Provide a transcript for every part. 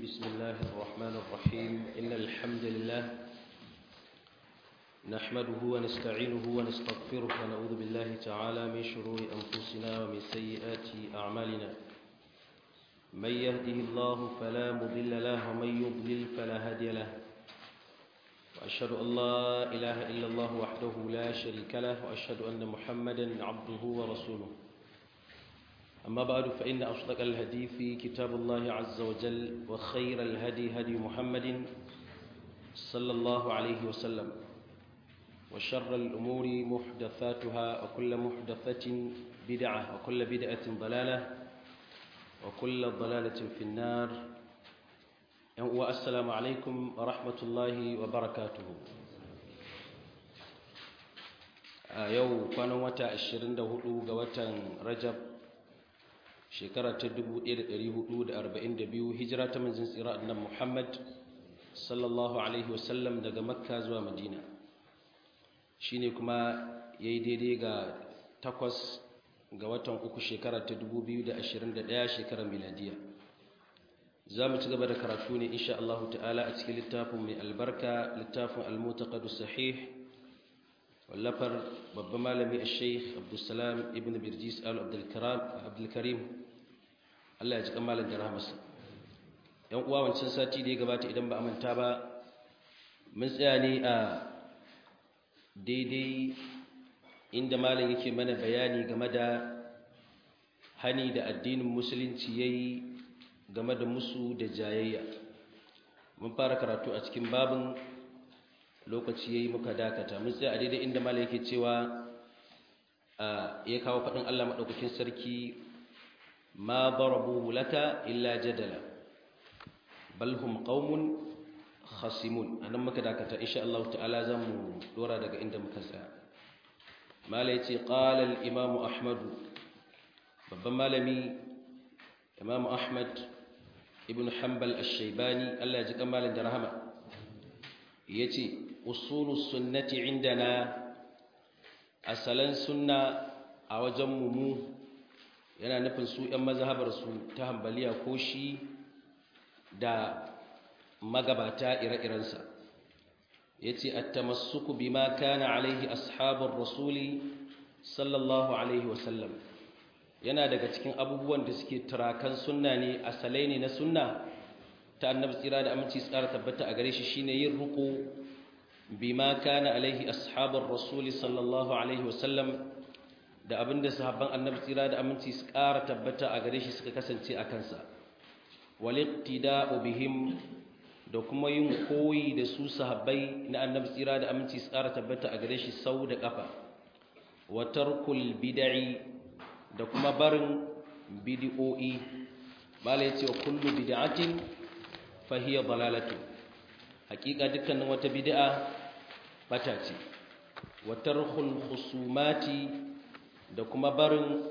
بسم الله الرحمن الرحيم إن الحمد لله نحمده ونستعينه ونستغفره ونعوذ بالله تعالى من شرور أنفسنا ومن سيئات أعمالنا من يهده الله فلا مضل له ومن يضلل فلا هادي له وأشهد أن لا إله إلا الله وحده لا شريك له وأشهد أن محمدا عبده ورسوله أما بعد فإن أصدق الهدي في كتاب الله عز وجل وخير الهدي هدي محمد صلى الله عليه وسلم وشر الأمور محدثاتها وكل محدثة بدعة وكل بدعة ضلالة وكل ضلالة في النار والسلام عليكم ورحمة الله وبركاته yau kwanan wata 24 ga watan rajab shekara ta 1442 hijira ta manzon tsira annabi Muhammad sallallahu alaihi wasallam daga makka zuwa madina shine kuma yayi daidai ga takwas ga watan uku shekara ta 2021 shekarar miladiya za mu ci gaba da karatu ne insha Allah ta'ala a cikin littafin mai albarka littafin al-mutaqad sahih wallafar babban malami al-sheikh abdulsalam ibn birjis al-abdulkarim Allah ya ji kamalin da rahamarsa yan uwa wancan sati da ya gabata idan ba a manta ba mun tsaya ne a daidai inda malam yake mana bayani game da hani da addinin musulunci yayi game da musu da jayayya mun fara karatu a cikin babin lokaci yayi muka dakata mun tsaya a daidai inda malai yake cewa ya kawo faɗin Allah maɗaukakin sarki ma darabu laka illa jadala bal hum qaumun khasimun anan muka dakata insha Allah ta'ala zamu dora daga inda muka tsaya malai yace qala al imam ahmad babban malami imam ahmad ibn hanbal ash-shaybani Allah ya ji kamalin da rahama yace usulus sunnati indana asalan sunna a wajen mu yana nufin su ƴan mazhabar su ta hanbaliya ko shi da magabata ire-irensa yace at-tamassuku bima kana alaihi ashabur rasuli sallallahu alaihi wasallam yana daga cikin abubuwan da suke turakan sunna ne asalai ne na sunna ta annabi tsira da aminci tsara tabbata a gare shi shine yin ruku bima kana alaihi ashabar rasuli sallallahu alaihi wasallam da abinda sahabban annabi tsira da aminci su ƙara tabbata a gare shi suka kasance a kansa waliqtida'u bihim da kuma yin koyi da su sahabbai na annabi tsira da aminci su ƙara tabbata a gare shi sau da ƙafa wa tarkul bid'i da kuma barin bid'o'i mala yace wa kullu bid'atin fa hiya dalalatu hakika dukkanin wata bid'a bata ce wa tarkhul khusumati da kuma barin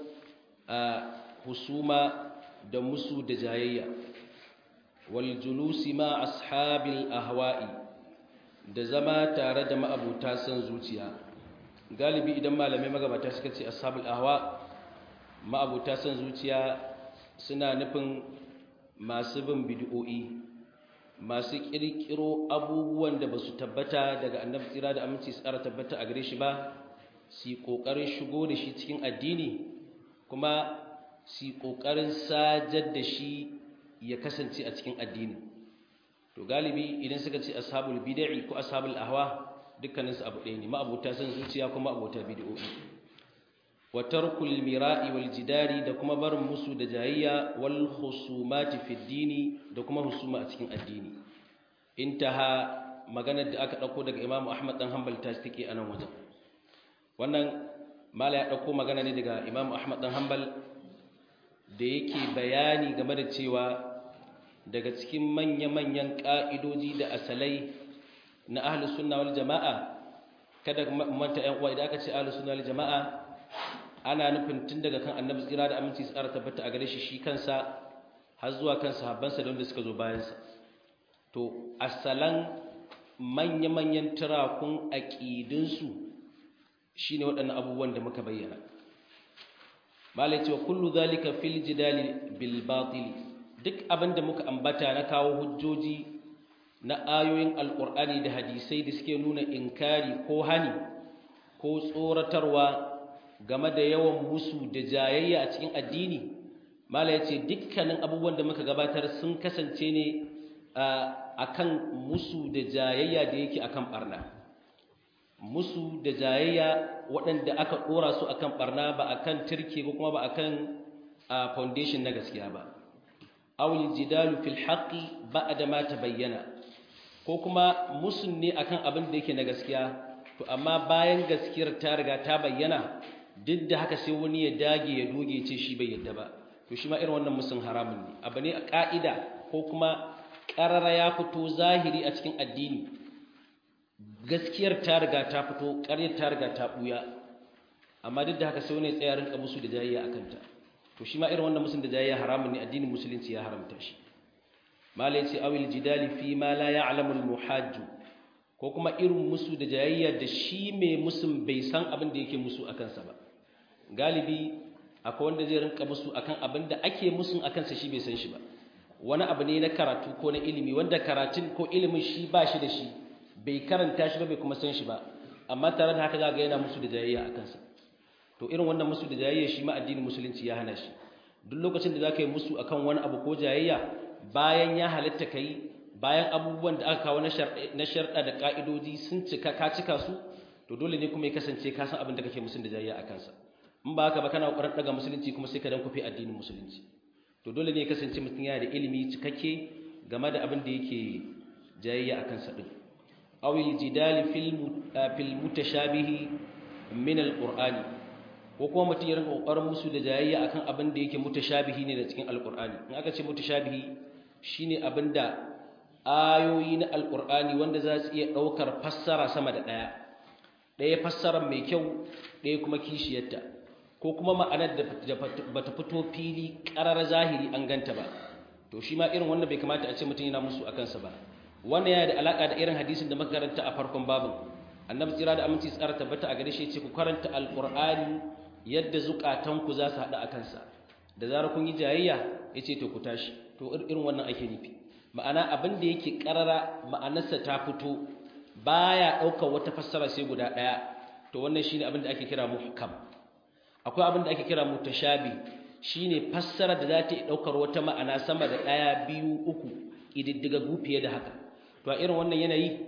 husuma da musu da jayayya wal julusi ma ashabil ahwa'i da zama tare da ma'abuta san zuciya galibi idan malamai magabata suka ce ashabul ahwa' ma'abuta son zuciya suna nufin masu bin bid'o'i masu kirkiro abubuwan da ba su tabbata daga annabi tsira da aminci su tsara tabbata a gare shi ba su kokarin shigo da shi cikin addini kuma su kokarin sajar da shi ya kasance a cikin addini to galibi idan suka ce ashabul bid'i ko ashabul ahwa dukkaninsu abu ɗaya ne ma'abuta son zuciya kuma abota bid'o'i wa tarkul mira'i wal jidari da kuma barin musu da jayayya wal khusumati fi dini da kuma husuma a cikin addini intaha maganar da aka dauko daga Imam Ahmad dan Hanbal ta take anan wajen wannan mala ya dauko magana ne daga Imam Ahmad dan Hanbal da yake bayani game da cewa daga cikin manya-manyan ka'idoji da asalai na ahlus sunna wal jama'a kada manta ƴan uwa idan aka ce ahlus sunna wal jama'a ana nufin tun daga kan annabi tsira da aminci tsara tabbata a gare shi shi kansa har zuwa kan sahabbansa da wanda suka zo bayansa to asalan manya-manyan turakun aƙidinsu shi ne waɗannan abubuwan da muka bayyana malai cewa kullu zalika fil jidali bil batili duk abin da muka ambata na kawo hujjoji na ayoyin alkur'ani da hadisai da suke nuna inkari ko hani ko tsoratarwa game da yawan musu da jayayya a cikin addini mala ya ce dukkanin abubuwan da muka gabatar sun kasance ne a kan musu da jayayya da yake akan barna musu da jayayya waɗanda aka ɗora su akan barna ba akan turke ko kuma ba akan foundation na gaskiya ba awul jidalu fil haqqi ba'da ma tabayyana ko kuma musun ne akan abin da yake na gaskiya to amma bayan gaskiyar ta riga ta bayyana duk da haka sai wani ya dage ya doge ce shi bai yadda ba to shi ma irin wannan musun haramun ne abu ne a ka'ida ko kuma ƙarara ya fito zahiri a cikin addini gaskiyar ta riga ta fito ƙaryar ta riga ta ɓuya amma duk da haka sai wani ya tsaya rinka musu da jayayya a kanta to shi ma irin wannan musun da jayayya haramun ne addinin musulunci ya haramta shi malai ce awil jidali fi ma la ya'lamu al muhajju ko kuma irin musu da jayayya da shi mai musun bai san abin da yake musu akan sa ba galibi akwai wanda zai rinka musu akan abin da ake musun akan sa shi bai san shi ba wani abu ne na karatu ko na ilimi wanda karatun ko ilimin shi ba shi da shi bai karanta shi ba bai kuma san shi ba amma tare da haka za ga yana musu da jayayya akan sa to irin wannan musu da jayayya shi ma addinin musulunci ya hana shi duk lokacin da zaka yi musu akan wani abu ko jayayya bayan ya halatta kai bayan abubuwan da aka kawo na sharɗa da ka'idoji sun cika ka cika su to dole ne kuma ya kasance ka san abin da kake musun da jayayya akan sa in ba haka ba kana kokarin daga musulunci kuma sai ka dan kufe addinin musulunci to dole ne ya kasance mutum yana da ilimi cikakke game da abin da yake jayayya akan sa din aw jidali fil fil mutashabihi min alqur'ani ko kuma mutum ya rinka kokarin musu da jayayya akan abin da yake mutashabihi ne da cikin alqur'ani in aka ce mutashabihi shine abin da ayoyi na alqur'ani wanda za su iya daukar fassara sama da daya daya fassarar mai kyau daya kuma kishiyarta ko kuma ma'anar da bata fito fili ƙarar zahiri an ganta ba to shi ma irin wannan bai kamata a ce mutum yana musu akan sa ba wannan yana da alaka da irin hadisin da muka karanta a farkon babin annabi tsira da aminci tsara tabbata a gare shi ce ku karanta alqur'ani yadda zukatanku za su haɗu a kansa da zarar kun yi jayayya ya ce to ku tashi to irin wannan ake nufi ma'ana abin da yake ƙarara ma'anarsa ta fito baya ɗaukar wata fassara sai guda ɗaya to wannan shine abin da ake kira muhkam akwai abin da ake kira mutashabi shine fassara da za ta yi ɗaukar wata ma'ana sama da ɗaya biyu uku ƙididdiga fiye da haka to a irin wannan yanayi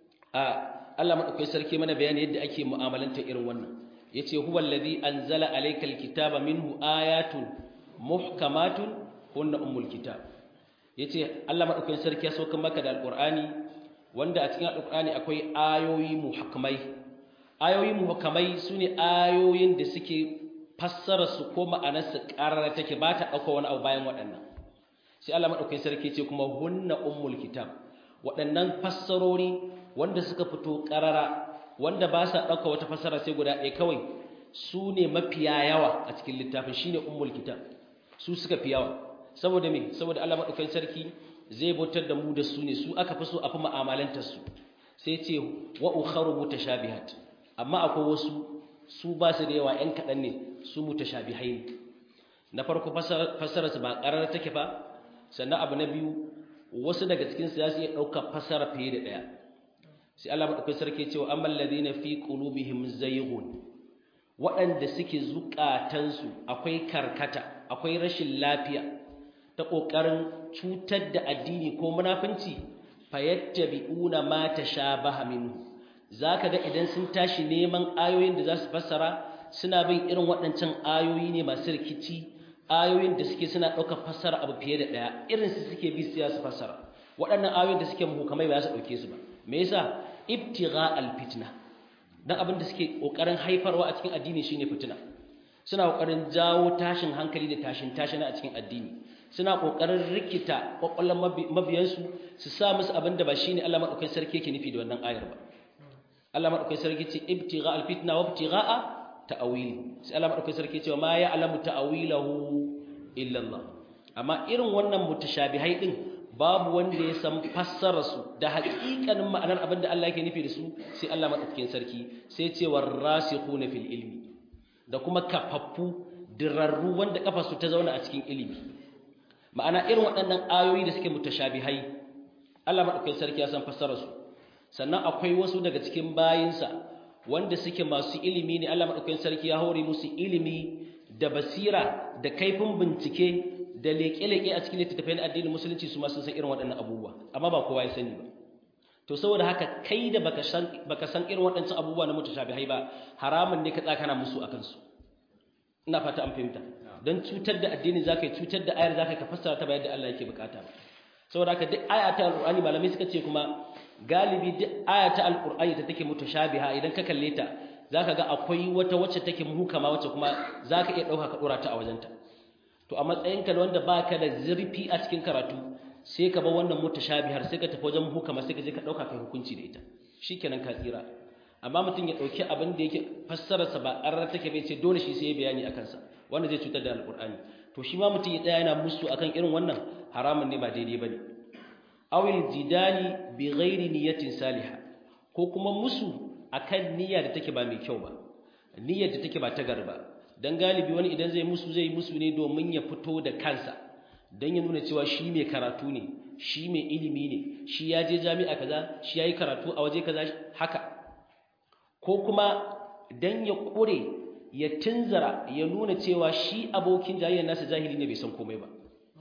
a Allah maɗaukai sarki mana bayani yadda ake mu'amalanta irin wannan yace huwa allazi anzala alaykal kitaba minhu ayatun muhkamatun hunna ummul kitab yace Allah madaukakin sarki ya sauka maka da alqur'ani wanda a cikin alqur'ani akwai ayoyi muhkamai ayoyi muhkamai sune ayoyin da suke fassara su ko ma'anar su karara take ba ta dauka wani abu bayan waɗannan sai Allah madaukakin sarki yace kuma hunna ummul kitab waɗannan fassarori wanda suka fito karara wanda ba sa ɗauka wata fasara sai guda ɗaya kawai su ne mafiya yawa a cikin littafin shi ne ummul kitab su suka fi yawa saboda me saboda Allah maɗaukakin sarki zai bautar da mu da su ne su aka fi so a fi ma'amalantar su sai ce wa ukharu mutashabihat amma akwai wasu su ba su da yawa ƴan kaɗan ne su mutashabihai ne na farko fasarar su ba ƙarar take ba sannan abu na biyu wasu daga cikin su za su iya ɗaukar fasara fiye da ɗaya sai Allah madaukakin sarki cewa amman ladina fi qulubihim zayghun waɗanda suke zukatansu akwai karkata akwai rashin lafiya ta kokarin cutar da addini ko munafinci fayattabi'una ma tashabaha minhu zaka ga idan sun tashi neman ayoyin da za su fassara suna bin irin waɗancan ayoyi ne masu rikici ayoyin da suke suna ɗaukar fassara abu fiye da ɗaya irin su suke bi su fassara waɗannan ayoyin da suke muhukamai ba za su ɗauke su ba me yasa ibtigha alfitna dan abin da suke kokarin haifarwa a cikin addini shine fitina suna kokarin jawo tashin hankali da tashin tashina a cikin addini suna kokarin rikita kokollan mabiyansu su sa musu abin da ba shine Allah madaukakin sarki yake nufi da wannan ayar ba Allah madaukakin sarki ce ibtigha alfitna wa ibtigha ta'wili sai Allah madaukakin sarki ce ma ya'lamu ta'wilahu illa Allah amma irin wannan mutashabihai din babu wanda ya san fassararsu da haƙiƙanin ma'anar abin da Allah yake nufi da su sai Allah maɗaukakin sarki sai ce warasikhuna fil ilmi da kuma kafaffu dirarru wanda kafarsu ta zauna a cikin ilimi ma'ana irin waɗannan ayoyi da suke mutashabihai Allah madaukakin sarki ya san fassarar su sannan akwai wasu daga cikin bayinsa wanda suke masu ilimi ne Allah madaukakin sarki ya hore musu ilimi da basira da kaifin bincike da leƙe-leƙe a cikin littattafai na addinin musulunci su ma sun san irin waɗannan abubuwa amma ba kowa ya sani ba to saboda haka kai da baka san baka san irin waɗancan abubuwa na mutashabihai ba haramun ne ka tsaka kana musu akan su ina fata an fahimta don cutar da addini zaka yi cutar da ayar zaka ka fassara ta bayan da Allah yake bukata saboda haka duk aya ta alqur'ani malamai suka ce kuma galibi duk aya ta alqur'ani ta take mutashabiha idan ka kalle ta zaka ga akwai wata wacce take muhukama wacce kuma zaka iya dauka ka dora ta a wajenta to a matsayinka da wanda baka da zurfi a cikin karatu sai ka bar wannan mutashabihar sai ka tafi wajen hukama sai ka je ka dauka kai hukunci da ita shikenan ka tsira amma mutum ya dauki abin da yake fassarar sa ba ƙarar take bai ce dole shi sai ya bayani akan sa wanda zai cutar da alqur'ani to shi ma mutum ya tsaya yana musu akan irin wannan haramun ne ba daidai bane awil jidali bi ghairi niyatin salihah ko kuma musu akan niyya da take ba mai kyau ba niyyar da take ba ta garba dan galibi wani idan zai musu zai musu ne domin ya fito da kansa dan ya nuna cewa shi mai karatu ne shi mai ilimi ne shi ya je jami'a kaza shi yayi karatu a waje kaza haka ko kuma dan ya kure ya tunzara ya nuna cewa shi abokin jayayyar nasa jahili ne bai san komai ba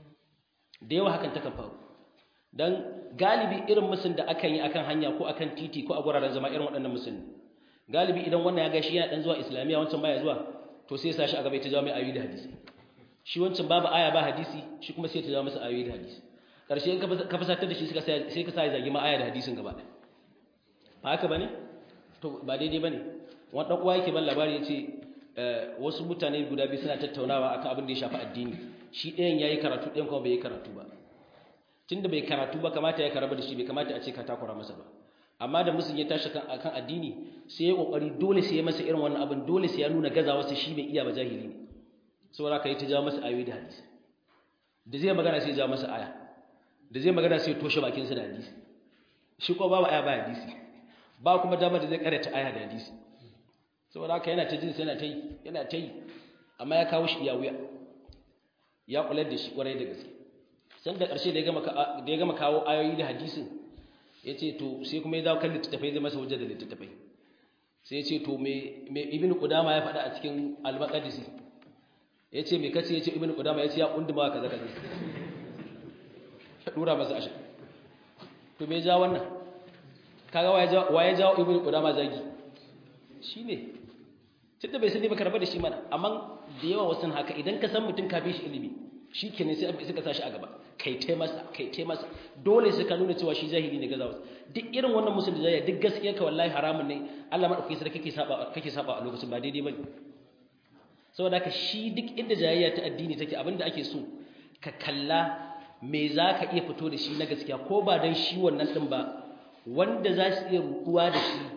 da yawa hakan takan faru dan galibi irin musun da akan yi akan hanya ko akan titi ko a guraren zama irin waɗannan musun galibi idan wannan ya ga shi yana dan zuwa islamiya wancan baya zuwa to sai ya sashi a gaba ya jawo mai ayoyi da hadisi shi wancan babu aya ba hadisi shi kuma sai ya jawo masa ayoyi da hadisi karshe in ka fasatar da shi sai ka sa ya zagi ma aya da hadisin gaba ɗaya ba haka bane to ba daidai bane wani dan uwa yake ban labari yace wasu mutane guda biyu suna tattaunawa akan abin da ya shafi addini shi ɗayan yayi karatu ɗayan kuma bai yi karatu ba tunda bai karatu ba kamata ya karaba da shi bai kamata a ce ka takura masa ba amma da musun ya tashi kan akan addini sai ya kokari dole sai ya masa irin wannan abin dole sai ya nuna gazawa sai shi bai iya ba jahili ne saboda ka yi ta jawo masa ayoyi da hadisi da zai magana sai ya jawo masa aya da zai magana sai ya toshe bakin sa da hadisi shi ko babu aya ba hadisi ba kuma damar da zai karanta aya da hadisi saboda haka yana ta jin sai yana ta yi yana ta yi amma ya kawo shi ya wuya ya kula da shi kwarai da gaske san da ƙarshe da ya gama kawo ayoyi da hadisin ya ce to sai kuma ya dawo kan littattafai zai masa wajen da littattafai sai ya ce to mai ibn kudama ya faɗa a cikin al-maqdisi ya ce mai kace ya ce ibn kudama ya ce ya kunduma kaza kaza ya dura masa ashe to me ja wannan kaga wa ya jawo ibn kudama zagi shine tunda bai sani ba karba da shi mana amma da yawa wasu haka idan ka san mutum ka bi shi ilimi shi ke ne sai suka sa shi a gaba kai tai masa kai tai masa dole sai ka nuna cewa shi jahili ne gazawa duk irin wannan musul da jahili duk gaskiya ka wallahi haramun ne Allah madaukakin sarki kake saba kake saba a lokacin ba daidai bane saboda haka shi duk inda jayayya ta addini take abinda ake so ka kalla me zaka iya fito da shi na gaskiya ko ba dan shi wannan din ba wanda za su iya ruɗuwa da shi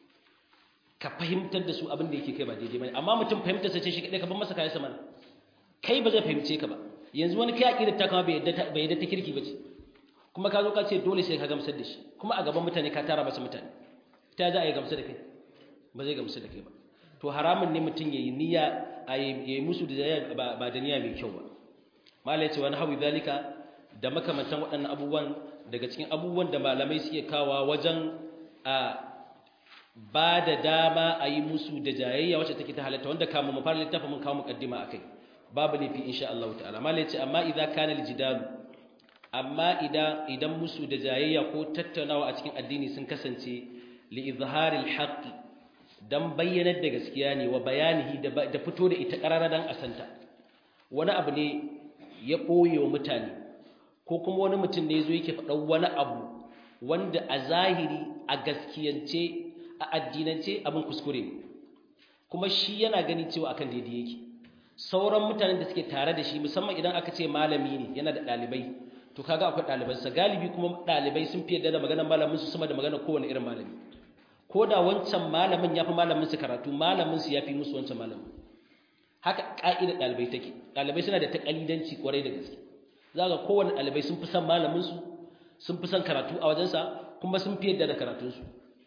ka fahimtar da su abin da yake kai ba daidai bane amma mutum fahimtar sa ce shi kadai ka bar masa kayan sa mana kai ba zai fahimce ka ba yanzu wani kai aqidar ta kama bai yadda bai yadda ta kirki bace kuma ka zo ka ce dole sai ka gamsar da shi kuma a gaban mutane ka tara masa mutane ta za a yi gamsar da kai ba zai gamsar da kai ba to haramun ne mutum yayi niyya a yi musu da ba da niyya mai kyau ba malai ce wani hawi zalika da makamantan waɗannan abubuwan daga cikin abubuwan da malamai suke kawa wajen a ba da dama a yi musu da jayayya wacce take ta halatta wanda kamun mu fara littafin mun kawo mukaddima akai babu laifi insha Allah ta'ala malai ce amma idza kana aljidalu amma idan idan musu da jayayya ko tattaunawa a cikin addini sun kasance li izharil haqq dan bayyanar da gaskiya ne wa bayanihi da fito da ita karara dan asanta wani abu ne ya boye wa mutane ko kuma wani mutum ne yazo yake faɗa wani abu wanda a zahiri a gaskiyance a addinance abin kuskure ne kuma shi yana gani cewa akan daidai yake sauran mutanen da suke tare da shi musamman idan aka ce malami ne yana da ɗalibai to kaga akwai ɗalibansa galibi kuma ɗalibai sun fi yadda da maganar malamin su sama da maganar kowane irin malami ko da wancan malamin ya fi malamin su karatu malamin su ya fi musu wancan malamin haka ƙa'idar ɗalibai take ɗalibai suna da taƙalidanci kwarai da gaske za ga kowane ɗalibai sun fi son malamin su sun fi son karatu a wajensa kuma sun fi yadda da karatunsu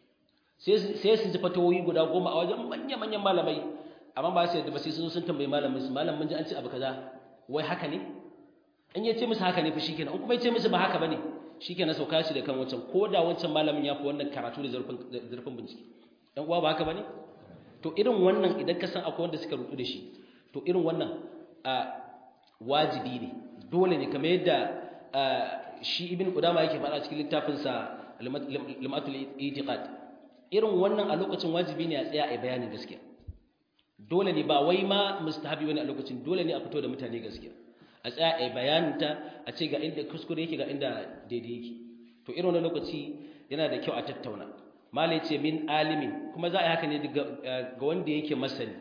sai su ji fatawoyi guda goma a wajen manya-manyan malamai amma ba su yadda ba sai sun sun tambayi malamin su malamin ji an ce abu kaza wai haka ne in ya ce musu haka ne fa shikenan in kuma ya ce musu ba haka bane shikenan sauka shi da kan wancan ko da wancan malamin ya fi wannan karatu da zurfin zurfin bincike dan uwa ba haka bane to irin wannan idan ka san akwai wanda suka rutu da shi to irin wannan a wajibi ne dole ne kamar yadda shi ibn qudama yake faɗa cikin littafin sa limatul itiqad irin wannan a lokacin wajibi ne a tsaya a bayanin gaskiya dole ne ba wai ma mustahabi wani a lokacin dole ne a fito da mutane gaskiya a tsaya a bayanin ta a ce ga inda kuskure yake ga inda daidai yake to irin wannan lokaci yana da kyau a tattauna malai ce min alimin kuma za a yi haka ne ga wanda yake masani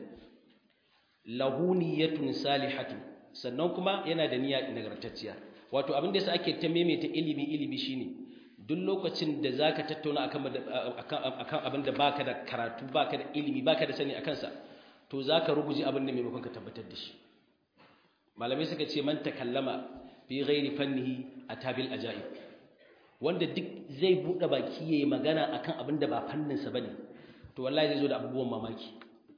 lahu niyyatun salihatun sannan kuma yana da niyya nagartacciya wato abin da yasa ake ta maimaita ilimi ilimi shine duk lokacin da zaka tattauna akan akan abin da baka da karatu baka da ilimi baka da sani akan sa to zaka rubuji abin da maimakon ka tabbatar da shi malamai suka ce man takallama fi ghairi fannihi atabil ajaib wanda duk zai bude baki yayi magana akan abin da ba fannin sa bane to wallahi zai zo da abubuwan mamaki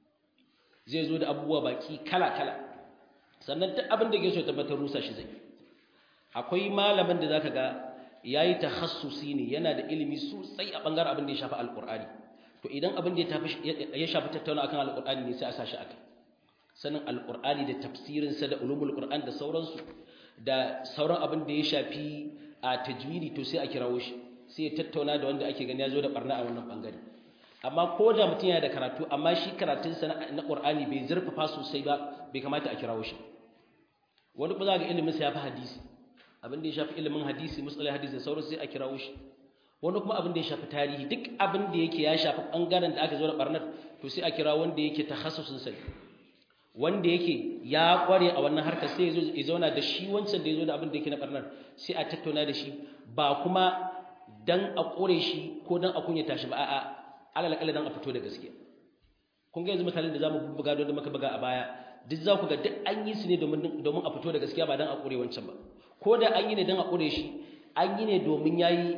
zai zo da abubuwa baki kala kala sannan duk abin da ke so tabbatar rusa shi zai akwai malamin da zaka ga yayi takhassusi ne yana da ilimi sosai a bangaren abin da ya shafi alqur'ani to idan abin da ya shafi tattauna akan alqur'ani ne sai a sashi akai sanin alqur'ani da tafsirin sa da ulumul qur'an da sauransu da sauran abin da ya shafi a tajwidi to sai a kirawo shi sai ya tattauna da wanda ake gani ya zo da barna a wannan bangare amma ko da mutum yana da karatu amma shi karatunsa na qur'ani bai zurfafa sosai ba bai kamata a kirawo shi wani kuma za ga ilimin sa ya fi hadisi abin da ya shafi ilimin hadisi musalai hadisi da sauran sai a kirawo shi wani kuma abin da ya shafi tarihi duk abin da yake ya shafi bangaren da aka zo da barnar to sai a kira wanda yake takhassusin sai wanda yake ya kware a wannan harkar sai ya zo ya zauna da shi wancan da ya zo da abin da yake na barnar sai a tattauna da shi ba kuma dan a kore shi ko dan a kunyata shi ba a'a alal akalla dan a fito da gaskiya kun ga yanzu misalin da zamu buga don da muka buga a baya duk za ku ga duk an yi su ne domin domin a fito da gaskiya ba dan a kore wancan ba ko da an yi ne dan a kore shi an yi ne domin yayi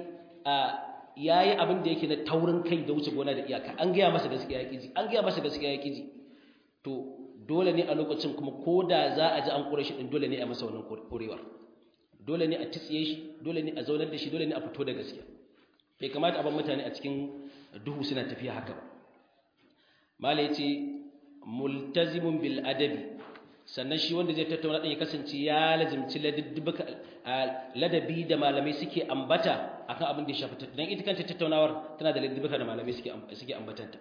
yayi abin da yake na taurin kai da wuce gona da iyaka an gaya masa gaskiya ya kiji an gaya masa gaskiya ya kiji to dole ne a lokacin kuma ko da za a ji an kore shi din dole ne a masa wannan korewar dole ne a tsiye shi dole ne a zaunar da shi dole ne a fito da gaskiya bai kamata a bar mutane a cikin duhu suna tafiya haka ba mala yace multazimun bil adabi sannan shi wanda zai tattauna din ya kasance ya lazimci ladabi da malamai suke ambata akan abin da ya shafi dan ita kanta tattaunawar tana da ladabuka da malamai suke suke ambatanta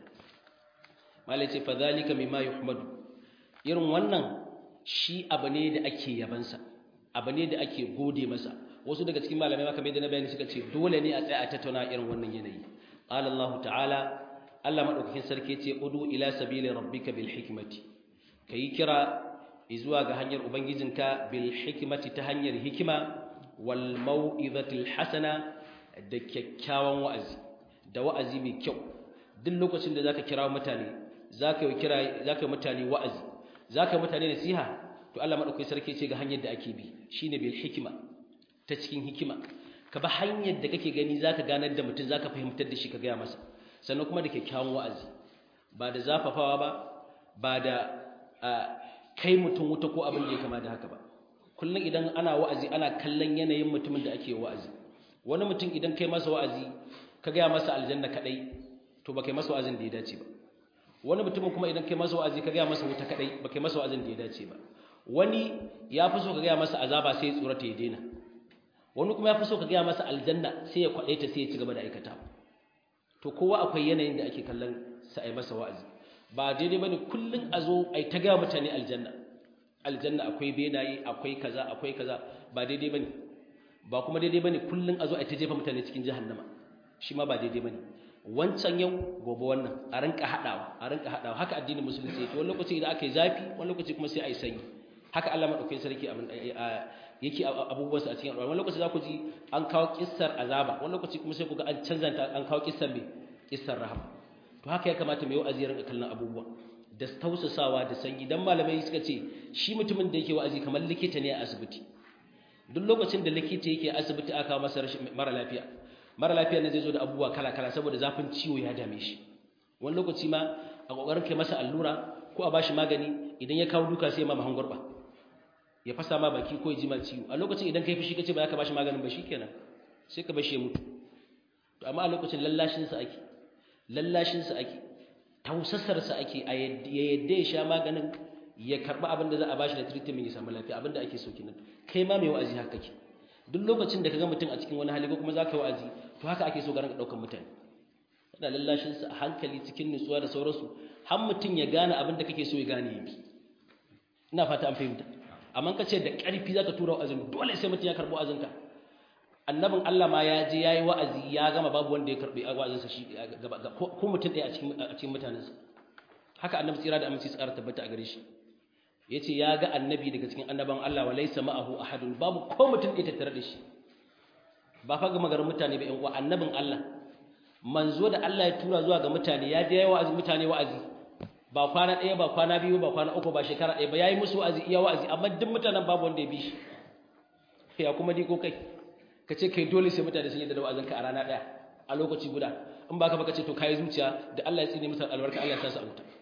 mala yace fa zalika mimma yuhmadu irin wannan shi abu ne da ake yabansa abu ne da ake gode masa wasu daga cikin malamai maka mai da na bayani suka ce dole ne a tsaya a tattauna irin wannan yanayi qala Allah ta'ala Allah madaukakin sarki ce udu ila sabili rabbika bil hikmati kai kira zuwa ga hanyar ubangijinka bil hikmati ta hanyar hikima wal mau'izatil hasana da kyakkyawan wa'azi da wa'azi mai kyau duk lokacin da zaka kira mutane zaka yi kira zaka yi mutane wa'azi zaka yi mutane nasiha to Allah madaukakin sarki ce ga hanyar da ake bi shine bil hikma ta cikin hikima ka ba hanyar da kake gani zaka ganar da mutum zaka fahimtar da shi ka gaya masa sannan kuma da kyakkyawan wa'azi ba da zafafawa ba ba da kai mutum wuta ko abin da ya kama da haka ba kullum idan ana wa'azi ana kallon yanayin mutumin da ake wa'azi wani mutum idan kai masa wa'azi ka gaya masa aljanna kadai to ba kai masa wa'azin da ya dace ba wani mutumin kuma idan kai masa wa'azi ka gaya masa wuta kadai ba kai masa wa'azin da ya dace ba wani ya fi so ka gaya masa azaba sai ya tsorata ya daina wani kuma ya fi so ka gaya masa aljanna sai ya kwaɗe ta sai ya ci gaba da aikata to kowa akwai yanayin da ake kallon sa a yi masa wa'azi ba daidai bane kullun a zo a yi ta gaya mutane aljanna aljanna akwai benaye akwai kaza akwai kaza ba daidai bane ba kuma daidai bane kullun a zo a yi ta jefa mutane cikin jahannama shi ma ba daidai bane wancan yau gobe wannan a rinka haɗawa a rinka haɗawa haka addinin musulunci yake wani lokaci idan aka yi zafi wani lokaci kuma sai a yi sanyi haka Allah madaukakin sarki abin yake abubuwansa a cikin al'umma wani lokaci za ku ji an kawo kissar azaba wani lokaci kuma sai ku ga an canza ta an kawo kissar me kissar rahama to haka ya kamata mai wa'azi ya rinka kallon abubuwa da tausasawa da sanyi dan malamai suka ce shi mutumin da yake wa'azi kamar likita ne a asibiti duk lokacin da likita yake asibiti aka masa rashin mara lafiya mara lafiya ne zai zo da abubuwa kala kala saboda zafin ciwo ya dame shi wani lokaci ma a kokarin kai masa allura ko a bashi magani idan ya kawo duka sai ma mahan gurba ya fasa ma baki ko ya ji ma ciwo a lokacin idan kai fushi kace ba za ka bashi maganin ba shikenan sai ka bashi ya mutu to amma a lokacin lallashin sa ake lallashin sa ake tausassar sa ake a yadda ya sha maganin ya karba abin da za a bashi da treatment ya samu lafiya abin da ake so kenan kai ma mai wa'azi haka kake duk lokacin da kaga mutum a cikin wani hali ko kuma zaka yi wa'azi to haka ake so ga ranka daukan mutane kana lallashin sa a hankali cikin nutsuwa da sauransu har mutum ya gane abin da kake so ya gane yabi ina fata an fahimta amma ka ce da ƙarfi zaka tura wa'azin dole sai mutum ya karbo wa'azinka annabin Allah ma ya je yayi wa'azi ya gama babu wanda ya karbi wa'azinsa shi gaba ko mutum ɗaya a cikin a cikin mutanensa haka annabi tsira da aminci tsara tabbata a gare shi yace ya ga annabi daga cikin annaban Allah wa laysa ma'ahu ahadun babu ko mutum ɗaya tattare da shi ba fa ga magarin mutane ba ƴan uwa annabin Allah manzo da Allah ya tura zuwa ga mutane ya je yayi wa'azi mutane wa'azi ba kwana ɗaya ba kwana biyu ba kwana uku ba shekara ɗaya ba yayi musu wa'azi iya wa'azi amma duk mutanen babu wanda ya bi shi ya kuma di ko kai ka ce kai dole sai mutane sun yi da wa'azin ka a rana ɗaya a lokaci guda in ba ka ba ka ce to kai zuciya da Allah ya tsine musu albarka Allah ya sa su a wuta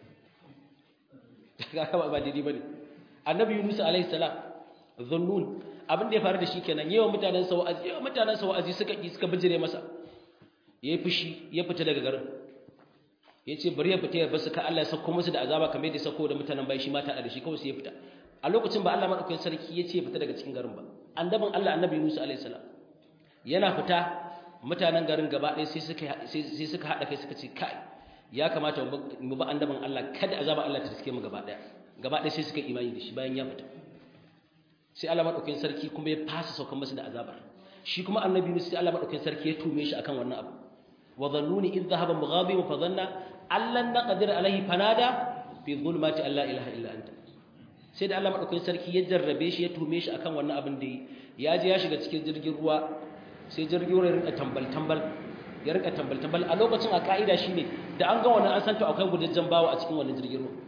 kaga ba daidai bane annabi Yunus alaihi salam dhunnun abin da ya faru da shi kenan yawan mutanen sa wa'azi yawan mutanen sa wa'azi suka ki suka bijire masa yayi fushi ya fita daga garin yace bari ya fita ya basu ka Allah ya sako musu da azaba kamar yadda ya sako da mutanen bai shi mata da shi kawai sai ya fita a lokacin ba Allah madaukakin sarki yace ya fita daga cikin garin ba annabin Allah annabi Yunus alaihi salam yana fita mutanen garin gaba ɗaya sai suka sai suka hada kai suka ce kai ya kamata mu ba annabin Allah kada azaba Allah ta riske mu gaba ɗaya gaba ɗaya sai suka imani da shi bayan ya fita sai Allah madaukakin sarki kuma ya fasa saukan masa da azabar shi kuma annabi Yunus sai Allah madaukakin sarki ya tume shi akan wannan abu wa dhannuni idh dhahaba mughabiban fa dhanna allan naqdir alaihi fanada fi dhulumati alla ilaha illa anta sai da Allah madaukakin sarki ya jarrabe shi ya tume shi akan wannan abin da ya je ya shiga cikin jirgin ruwa sai jirgin ruwa ya rinka tambal tambal ya rinka tambal tambal a lokacin a ka'ida shine da an ga wannan an san to akwai gudajjen bawa a cikin wannan jirgin ruwa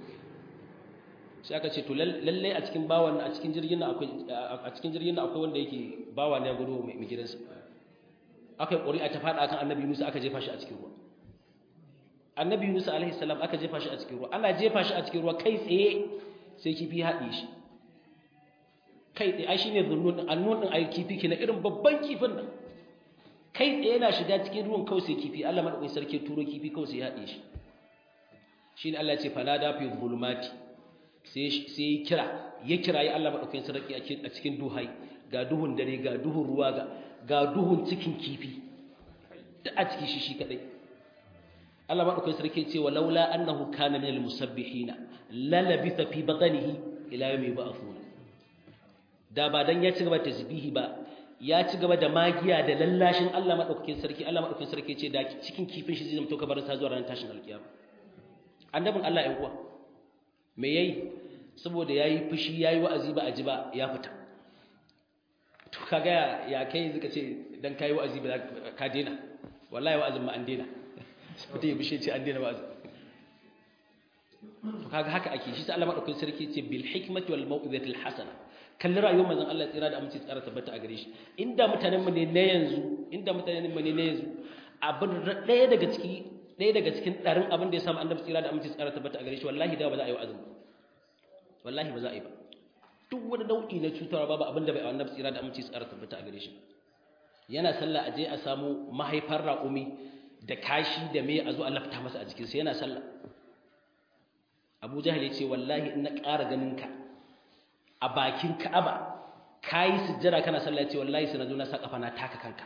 sai aka ce to lalle a cikin bawan a cikin jirgin nan akwai a cikin jirgin nan akwai wanda yake bawa ne ya gudu mai gidansa aka yi ƙuri'a ta faɗa kan annabi Musa aka jefa shi a cikin ruwa annabi Musa alaihi salam aka jefa shi a cikin ruwa ana jefa shi a cikin ruwa kai tsaye sai kifi haɗe shi kai tsaye ai shine zunnun din annun din ai kifi kina irin babban kifin nan kai tsaye yana shiga cikin ruwan kawai sai kifi Allah madaukakin sarki turo kifi kawai sai ya haɗe shi shine Allah ya ce fanada fi zulumati sai sai kira ya kira ya Allah madaukakin sarki a cikin duhai ga duhun dare ga duhun ruwa ga ga duhun cikin kifi da a ciki shi shi kadai Allah madaukakin sarki ce wa laula annahu kana minal musabbihina la labitha fi batnihi ila yawmi yub'athuna da ba dan ya ci gaba tasbihi ba ya ci gaba da magiya da lallashin Allah madaukakin sarki Allah madaukakin sarki ce da cikin kifin shi zai zama to kabarin sa zuwa ranar tashin alkiyama annabin Allah ɗan uwa me yayi saboda yayi fushi yayi wa'azi ba a ji ba ya fita to kaga ya kai zaka ce dan kai wa'azi ba ka dena wallahi wa'azin ma an dena sai ya bishe ce an dena wa'azi to kaga haka ake shi sai Allah madaukakin sarki ce bil hikmati wal mau'izati al hasana kalli rayuwar manzon Allah tsira da aminci tsara tabbata a gare shi inda mutanen mu ne na yanzu inda mutanen mu ne na yanzu abin ɗaya daga ciki ɗaya daga cikin ɗarin abin da ya samu annabi tsira da aminci tsara tabbata a gare shi wallahi da ba za a yi wa'azin wallahi ba za a yi ba duk wani nau'i na cutarwa babu abin da bai annabi tsira da aminci tsara tabbata a gare shi yana sallah a je a samu mahaifar raƙumi da kashi da me a zo a lafta masa a jikinsa yana sallah Abu Jahal ya ce wallahi in na ƙara ganin ka a bakin Ka'aba kayi sujjada kana sallah ya ce wallahi sai na zo na sa kafa na taka kanka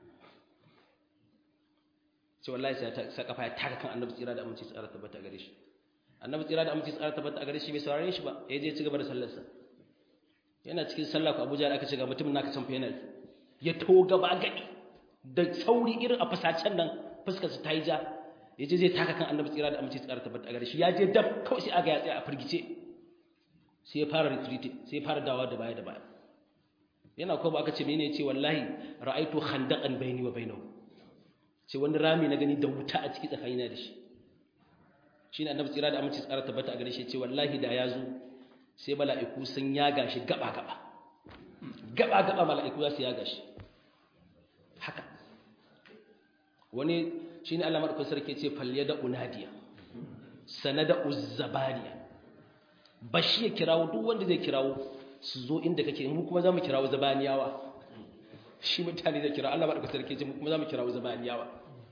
ce wallahi sai ta sa kafa ya taka kan Annabi tsira da aminci tsara tabbata a gare shi Annabi tsira da aminci tsara tabbata a gare shi bai saurare shi ba ya je ci gaba da sallarsa yana cikin sallah ko Abuja aka ce ga mutumin naka can fa ya to gaba gadi da sauri irin a fasacen nan fuskar sa ta yi ja yaje zai taka kan Annabi tsira da aminci tsara tabbata a gare shi ya je dab kawai sai aga ya tsaya a firgice sai ya fara retreat sai ya fara dawa da baya da baya yana ko ba aka ce menene ce wallahi ra'aitu khandaqan baini wa bainahu ce wani rami na gani da wuta a ciki tsakanina da shi shine Annabi tsira da aminci tsara tabbata a gare shi ce wallahi da ya zo sai mala'iku sun yaga shi gaba-gaba gaba-gaba mala'iku za su yaga shi haka wani shi ne Allah maɗaukun sarki ce falle da unadiya sana da uzzabaniya ba shi ya kirawo duk wanda zai kirawo su zo inda kake mu kuma za mu kirawo zabaniyawa shi mutane da kira Allah maɗaukar sarki ce mu kuma za mu kirawo zabaniyawa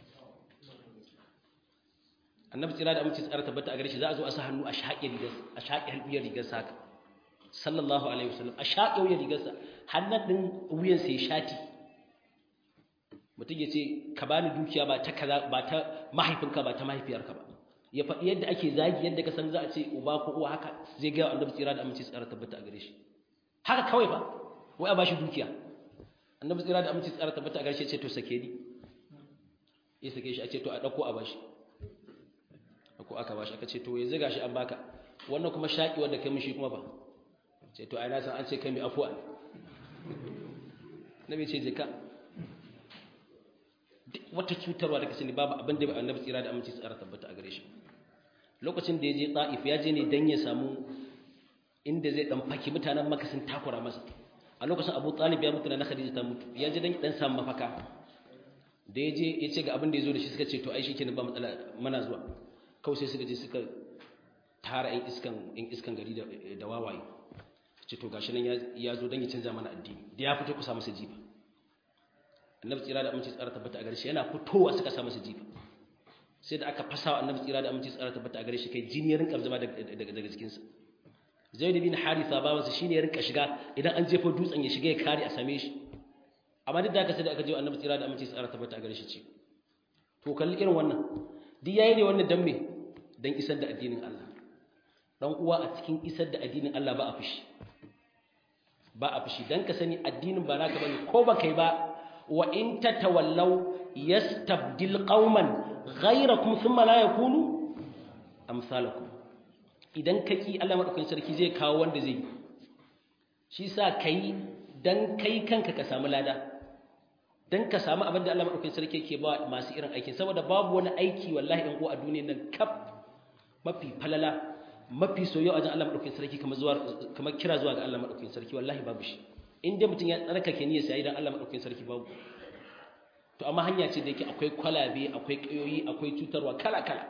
annabi tsira da amince tsara tabbata a gare shi za a zo a sa hannu a shaƙe rigar a shaƙe wuyar rigar sa sallallahu alaihi wasallam a shaƙe wuyar rigar sa hannun din wuyan sa ya shati mutum ya ce ka bani dukiya ba ta kaza ba ta mahaifinka ba ta mahaifiyarka ba ya faɗi yadda ake zagi yadda ka san za a ce uba ko uwa haka zai ga annabi tsira da amince tsara tabbata a gare shi haka kawai fa wai a bashi dukiya annabi tsira da amince tsara tabbata a gare shi ya ce to sake ni ya sake shi a ce to a ɗauko a bashi ko aka bashi aka ce to yanzu gashi an baka wannan kuma shaki wanda kai mishi kuma ba ce to ai na san an ce kai mai afuwa nabi ce jika wata cutarwa da kace ne babu abin da annabi tsira da aminci tsara tabbata a gare shi lokacin da ya je Taif ya je ne dan ya samu inda zai dan faki mutanen Makka sun takura masa a lokacin Abu Talib ya mutu na Khadija ta mutu ya je dan dan samu mafaka da ya je ya ce ga abin da ya zo da shi suka ce to ai shikenan ba matsala mana zuwa kawai sai suka je suka tara ‘yan iskan ‘yan iskan gari da wawaye ce to gashi nan ya zo don ya canza mana addini da ya fito ku sa masa jifa annabi tsira da aminci tsara tabbata a gare shi yana fitowa suka sa masa jifa sai da aka fasa wa annabi tsira da aminci tsara tabbata a gare shi kai jini ya rinka zama daga jikinsa zaid bin haritha bawansa shine ya rinka shiga idan an jefa dutsen ya shiga ya kare a same shi amma duk da haka sai da aka je annabi tsira da aminci tsara tabbata a gare shi ce to kalli irin wannan duk yayi ne wannan dan me dan isar da addinin Allah dan uwa a cikin isar da addinin Allah ba a fushi ba a fushi dan ka sani addinin ba naka bane ko ba kai ba wa in tatawallaw yastabdil qauman ghayrakum thumma la yakunu amsalakum idan kaki Allah madaukakin sarki zai kawo wanda zai shi sa kai dan kai kanka ka samu lada dan ka samu abin da Allah madaukakin sarki yake ba masu irin aikin saboda babu wani aiki wallahi in ko a duniyar nan kaf mafi falala mafi soyayya a wajen Allah madaukakin sarki kamar zuwa kamar kira zuwa ga Allah madaukakin sarki wallahi babu shi in dai mutum ya tsarkake niyyar sai dan Allah madaukakin sarki babu to amma hanya ce da yake akwai kwalabe akwai kayoyi akwai cutarwa kala kala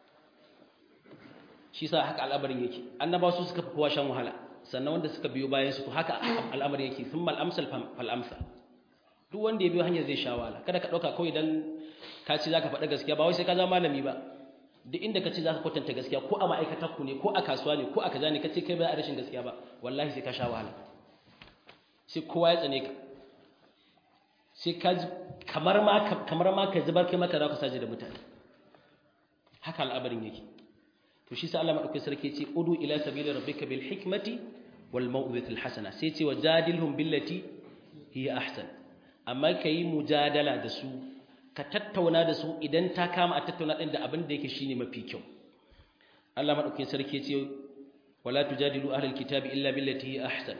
shi sa haka al'amarin yake annabawa su suka fi kowa shan wahala sannan wanda suka biyo bayan su to haka al'amarin yake thumma al-amsal fal amsal duk wanda ya biyo hanyar zai sha wahala kada ka dauka kawai dan ka ce zaka faɗa gaskiya ba wai sai ka zama malami ba duk inda ka ce zaka kwatanta gaskiya ko a ma'aikatar ku ne ko a kasuwa ne ko a kaza ne ka ce kai ba a rashin gaskiya ba wallahi sai ka sha wahala sai kowa ya tsane ka sai ka kamar ma kamar ma ka zubar kai maka za ka saje da mutane haka al'amarin yake to shi sa Allah madaukakin sarki ya ce udu ila sabili rabbika bil hikmati wal mau'izatil hasana sai ce wajadilhum billati hiya ahsan amma kai mujadala da su ka tattauna da su idan ta kama a tattauna din da abin da yake shine mafi kyau Allah madaukakin sarki ya ce wala tujadilu ahlal kitabi illa billati hiya ahsan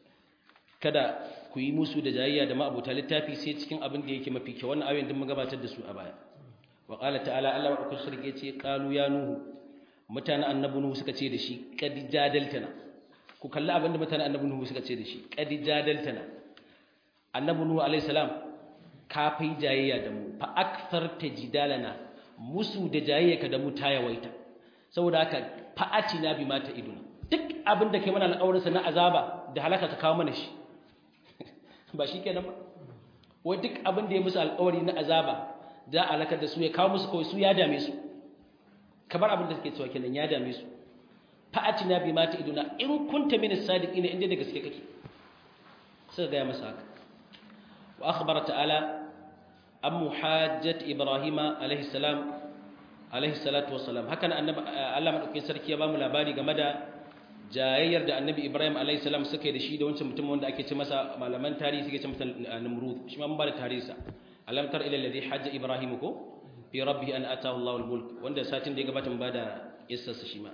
kada ku yi musu da jayayya da ma'abuta littafi sai cikin abin da yake mafi kyau wannan ayoyin din mun gabatar da su a baya wa qala ta'ala Allah madaukakin sarki ya ce qalu ya nuhu mutanen annabi nuhu suka ce da shi qad jadaltana ku kalli abin da mutanen annabi nuhu suka ce da shi qad jadaltana annabi nuhu alayhi salam ka fai jayayya da mu fa aktharta jidalana musu da jayayyaka da mu ta yawaita saboda haka fa'atina bima ta iduna duk abin da kai mana alƙawarin sa na azaba da halaka ka kawo mana shi ba shi kenan ba wai duk abin da ya musu alƙawari na azaba da alakar da su ya kawo musu kawai su ya dame su kamar abin da suke cewa kenan ya dame su fa'atina bima ta iduna in kunta min as-sadiqina inda da gaske kake sai ga masa haka wa akhbara ta'ala an muhajjat ibrahima alaihi salam alaihi salatu wassalam hakan annabi Allah madaukakin sarki ya bamu labari game da jayayyar da annabi ibrahim alaihi salam suka yi da shi da wancan mutum wanda ake ce masa malaman tarihi suke ce masa namrud shi ma mun ba da tarihi sa alam tar ila alladhi hajja ibrahim ko fi rabbihi an atahu Allahu al-mulk wanda satin da ya gabata mun ba da kissar sa shi ma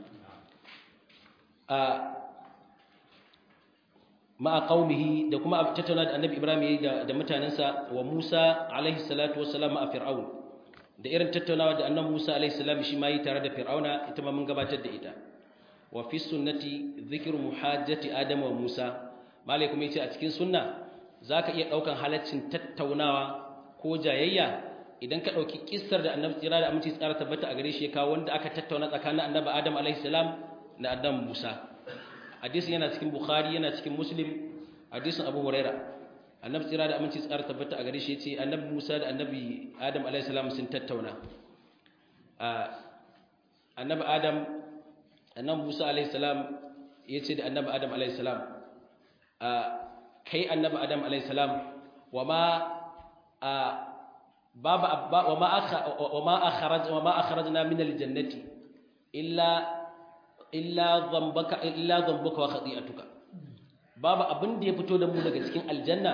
a ma qaumihi da kuma tattauna da annabi ibrahim yayi da da mutanansa wa musa alaihi salatu wassalam ma fir'aun da irin tattaunawa da annabi musa alaihi salam shi ma yi tare da fir'auna ita ma mun gabatar da ita wa fi sunnati dhikru muhajjati adam wa musa malai kuma yace a cikin sunna zaka iya daukan halaccin tattaunawa ko jayayya idan ka dauki kissar da annabi tsira da aminci tsara tabbata a gare shi ya kawo wanda aka tattauna tsakanin annabi adam alaihi salam da adam musa hadisin yana cikin bukhari yana cikin muslim hadisin abu huraira annabi tsira da aminci tsara tabbata a gare shi yace annabi musa da annabi adam alayhi salam sun tattauna annabi adam annabi musa alayhi salam yace da annabi adam alayhi salam kai annabi adam alayhi salam wama baba wama akha wama akhraj wama akhrajna min aljannati illa illa dhanbaka illa dhanbuka wa khati'atuka babu abin da ya fito da mu daga cikin aljanna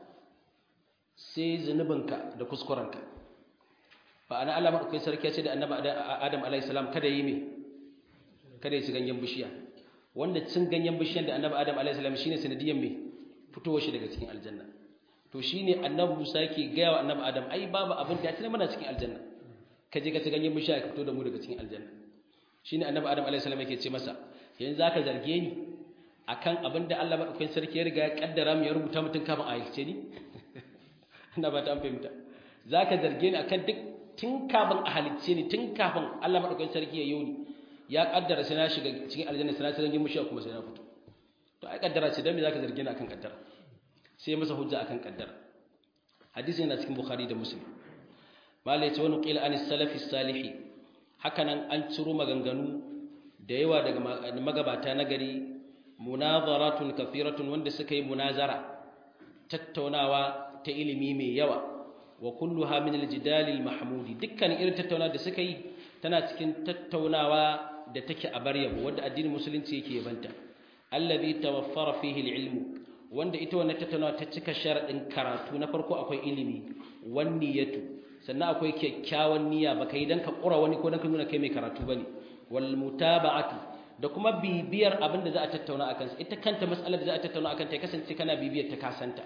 sai zunubinka da kuskurenka ba ana Allah madaukakin sarki ya ce da annabi Adam alayhi salam kada yi me kada ya ci ganyen bishiya wanda cin ganyen bishiyan da annabi Adam alayhi salam shine sanadiyan me fitowar shi daga cikin aljanna to shine annabi Musa yake gaya wa annabi Adam ai babu abin da ya tana mana cikin aljanna ka je ka ci ganyen bishiya ka fito da mu daga cikin aljanna shine annabi Adam alayhi salam yake ce masa yanzu zaka zarge ni akan abin da Allah madaukakin sarki ya riga ya kaddara mu ya rubuta mutun kafin a halice ni ina ba ta an fahimta zaka zarge ni akan duk tun kafin a halice ni tun kafin Allah madaukakin sarki ya yi ni ya kaddara sai na shiga cikin aljanna sai na ci zangin mushiya kuma sai na fito to ai kaddara ce dan me zaka zarge ni akan kaddara sai masa hujja akan kaddara hadisi yana cikin bukhari da muslim malai ce wani qila anis salafi salihi hakanan an ciro maganganu da yawa daga magabata na gari munazaratun kafiratun wanda suka yi munazara tattaunawa ta ilimi mai yawa wa kulluha min aljidal almahmudi dukkan irin tattaunawa da suka yi tana cikin tattaunawa da take a baryabo wanda addinin musulunci yake yabanta allazi tawaffara fihi alilmu wanda ita wannan tattaunawa ta cika sharadin karatu na farko akwai ilimi wan niyatu sannan akwai kyakkyawan niyya baka yi dan ka kura wani ko dan ka nuna kai mai karatu bane wal mutaba'atu da kuma bibiyar abin da za a tattauna akan sa ita kanta mas'alar da za a tattauna akan ta ya kasance kana bibiyar ta kasanta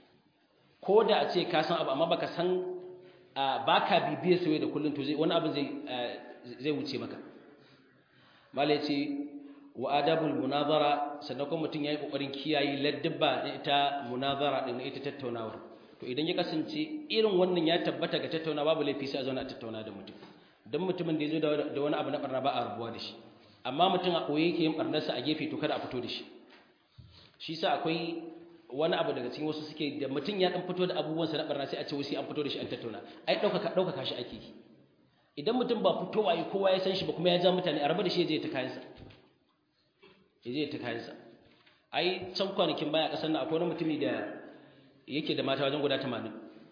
ko da a ce ka san abu amma baka san baka bibiyar sai da kullun to zai wani abin zai zai wuce maka malai ce wa adabul munazara sannan kuma mutum yayi kokarin kiyaye ladduba ita munazara din ita tattaunawar to idan ya kasance irin wannan ya tabbata ga tattaunawa babu laifi sai a zauna a tattauna da mutum dan mutumin da ya zo da wani abu na barna ba a rubuwa da shi amma mutum a koyi yake yin barnarsa a gefe to kada a fito da shi shi sa akwai wani abu daga cikin wasu suke da mutum ya dan fito da abubuwansa na barna sai a ce wai sai an fito da shi an tattauna ai ɗaukaka ɗaukaka shi ake idan mutum ba fitowa yi kowa ya san shi ba kuma ya ja mutane a raba da shi ya je ta kayansa ya je ta kayansa ai can kwanakin baya ƙasar nan akwai wani mutumi da yake da mata wajen guda tamanin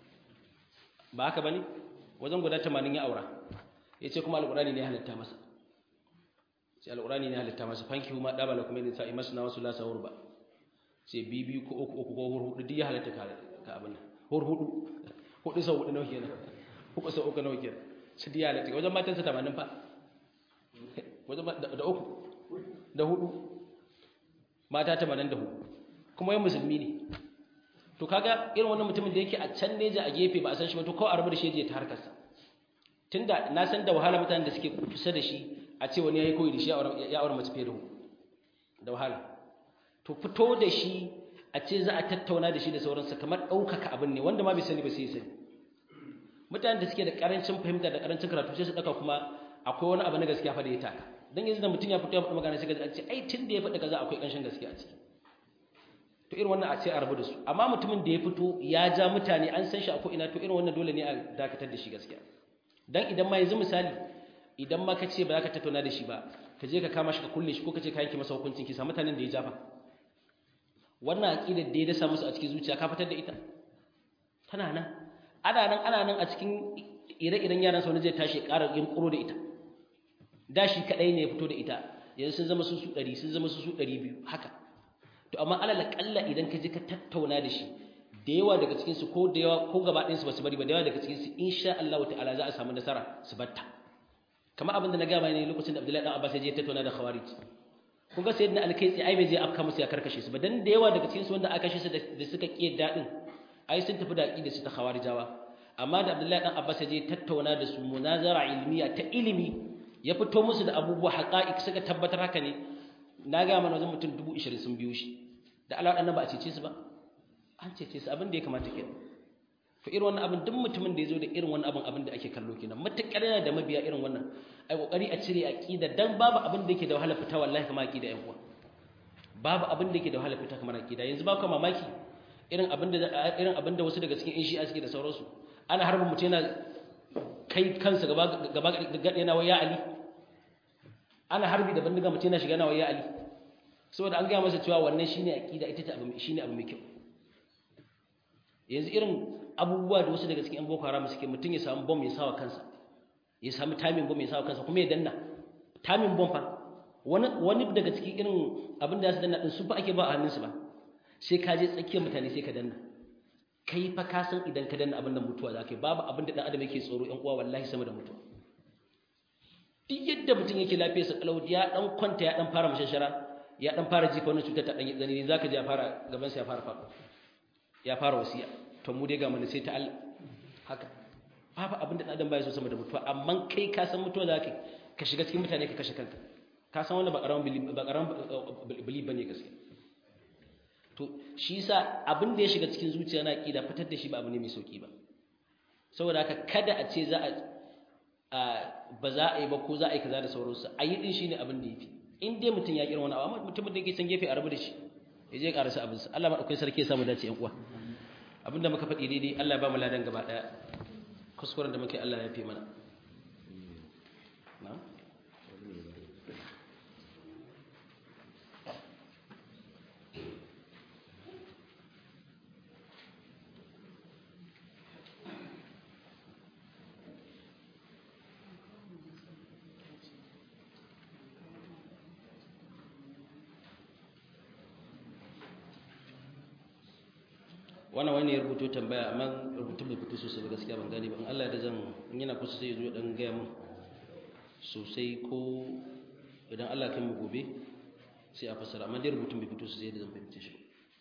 ba haka ba ne wajen guda tamanin ya aura ya ce kuma alƙurani ne ya halitta masa sai alƙurani ne halitta masa fanki ma ɗaba la kuma yin sa'i masu na wasu lasa ba sai bibi ko uku uku ko hudu duk ya halitta ka abin nan hur hudu hudu sau hudu nawa kenan uku sau uku nawa kenan su diya halitta wajen matansa tamanin fa wajen da uku da hudu mata tamanin da hudu kuma yin musulmi ne to kaga irin wannan mutumin da yake a can neja a gefe ba a san shi ba to kawai a rabu da shi ya ta harkarsa tunda na san da wahala mutanen da suke kusa da shi a ce wani ya yi koyi da shi ya aure mace fiye da da wahala to fito da shi a ce za a tattauna da shi da sauransa kamar ɗaukaka abin ne wanda ma bai sani ba sai sani mutanen da suke da ƙarancin fahimta da ƙarancin karatu sai su ɗauka kuma akwai wani abu na gaskiya fa da ya taka dan yanzu da mutum ya fito ya faɗi magana sai ka ce ai tun da ya faɗi kaza akwai ƙanshin gaskiya a ciki to irin wannan a ce a rabu da su amma mutumin da ya fito ya ja mutane an san shi a ko ina to irin wannan dole ne a dakatar da shi gaskiya dan idan ma yanzu misali idan ma ka ce ba za ka tattauna da shi ba ka je ka kama shi ka kulle shi ko ka ce ka yanke masa hukuncin kisa mutanen da ya jafa wannan aqidar da ya dasa musu a cikin zuciya ka fitar da ita tana nan ana nan ana nan a cikin ire-iren yaran sau zai tashi ƙara yin ƙuro da ita da shi kaɗai ne ya fito da ita yanzu sun zama su su ɗari sun zama su su ɗari biyu haka to amma alal ƙalla idan ka je ka tattauna da shi da yawa daga cikinsu ko da yawa ko gaba ɗayansu ba su bari ba da yawa daga cikinsu insha Allah ta'ala za a samu nasara su batta kamar abin da na gama ne lokacin da Abdullahi dan Abbas ya je tattauna da Khawarij kun ga sayyidina alkaitsi ai bai je afka musu ya karkashe su ba dan da yawa daga cikinsu wanda aka kashe su da suka kiye dadin ai sun tafi da aqida su ta Khawarijawa amma da Abdullahi dan Abbas ya je tattauna da su munazara ilmiya ta ilimi ya fito musu da abubuwa haqa'iq suka tabbatar haka ne na ga mana wajen mutum 20 sun biyo shi da Allah dan ba a cece su ba an cece su abin da ya kamata kenan to irin wannan abin duk mutumin da ya zo da irin wannan abin abin da ake kallo kenan matakar yana da mabiya irin wannan ai kokari a cire aqida dan babu abin da yake da wahala fita wallahi kamar aqida yan uwa babu abin da yake da wahala fita kamar aqida yanzu ba ku mamaki irin abin da irin abin da wasu daga cikin in shi'a suke da sauransu ana harbin mutum yana kai kansa gaba gaba yana waya ali ana harbi da bindiga mutum yana shiga yana waya ali saboda an gaya masa cewa wannan shine aqida ita ce abu shine abu mai kyau yanzu irin abubuwa da wasu daga cikin yan boko haram suke mutum ya samu bomb ya sawa kansa ya samu timing bomb ya sawa kansa kuma ya danna timing bomb fa wani wani daga cikin irin abin da su danna din su fa ake ba a hannunsu ba sai ka je tsakiyar mutane sai ka danna kai fa ka san idan ka danna abin da mutuwa za ka yi babu abin da dan adam yake tsoro yan uwa wallahi sama da mutuwa duk yadda mutum yake lafiyar sa kalau ya dan kwanta ya dan fara mashashara ya dan fara jifa wannan cutar ta dan zani zaka ji ya fara gaban sa ya fara faɗo ya fara wasiya to mu dai ga mun sai ta Allah haka babu abin da adam baya so sama da mutuwa amma kai ka san mutuwa za ka ka shiga cikin mutane ka kashe kanka ka san wannan ba karamin ba karamin bili bane gaskiya to shi yasa abin da ya shiga cikin zuciya na aqida fitar da shi ba abu ne mai sauki ba saboda haka kada a ce za a ba za a yi ba ko za a yi kaza da sauransu a yi din shine abin da yafi in dai mutum ya kira wani abu amma mutumin da yake can gefe a rabu da shi ya je karasa abin sa Allah madaukakin sarki ya samu dace yan uwa abinda muka faɗi daidai Allah ya ba mu ladan gaba daya kuskuren da muke Allah ya fi mana na'am wannan wani ya rubuto tambaya amma rubutun bai fito sosai ba gaskiya ban gane ba in Allah da zan in yana kusa sai ya zo dan gaya mun sosai ko idan Allah kan mu gobe sai a fassara amma dai rubutun bai fito sosai da zan fahimce shi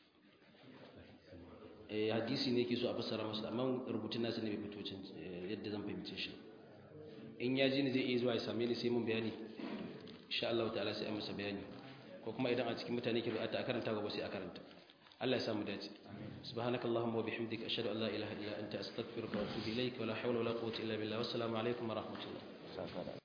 eh hadisi ne yake so a fassara masa amma rubutun nasa ne bai fito cin yadda zan fahimce shi in ya ji ni zai iya zuwa ya same ni sai mun bayani insha Allah ta'ala sai a masa bayani ko kuma idan a cikin mutane ke buƙata a karanta gaba sai a karanta Allah ya samu dace سبحانك اللهم وبحمدك أشهد أن لا إله إلا أنت أستغفرك وأتوب إليك ولا حول ولا قوة إلا بالله والسلام عليكم ورحمة الله